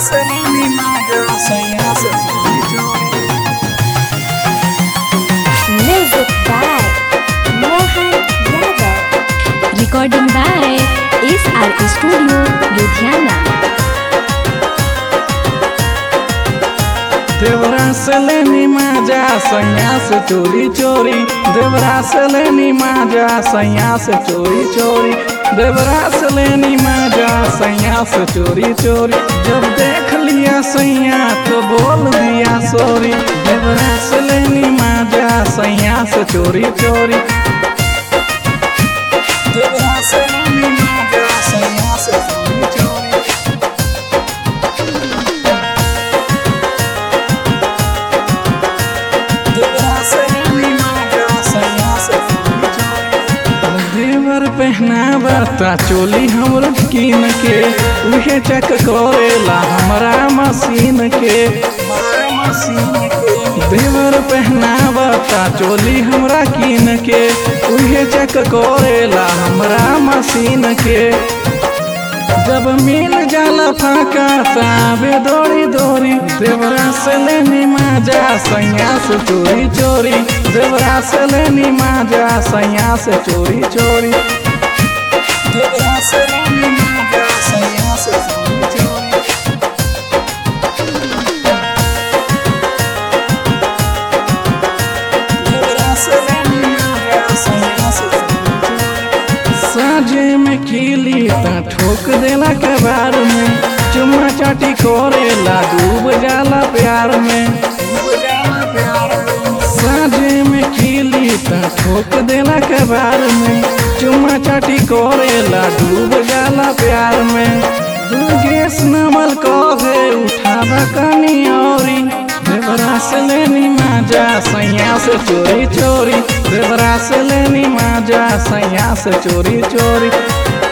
Seleni Maga, Saya Seleni Music by Mohan Yadav. Recording by SR Studio, Ludhiana. देवरा से लेनी माजा सैया से चोरी चोरी देवरा से लेनी माजा सैया से चोरी चोरी देवरा से लेनी माजा सैया से चोरी चोरी जब देख लिया सैया तो बोल दिया सॉरी देवरा से लेनी माजा सैया से चोरी चोरी देवरा से लेनी माजा सैया से चोरी चोरी देवर पहनावता चोली हमर कीन के उहे चक करेला हमरा मशीन के देवर पहनावता चोली हमरा कीन के उहे चक करेला हमरा मशीन के जब मिल जाला फाका ताबे दौड़ी दौड़ी देवरा से लेनी माजा सैया से चोरी चोरी देवरा से लेनी माजा सैया से चोरी चोरी देवरा से लेनी माजा सैया से चोरी चोरी देवरा से लेनी माजा सैया से चोरी चोरी साझे में खिली ता ठोक देला कबार में चुम्मा चाटी कोरेला डूब जाला प्यार में साझे में खिली ता ठोक देला कबार में चुम्मा चाटी कोरेला डूब जाला प्यार में दुर्गेश नमल कहे उठावा कनी औरी देवरा से लेनी माजा सैया से चोरी चोरी देवरा से लेनी माजा सैया से चोरी चोरी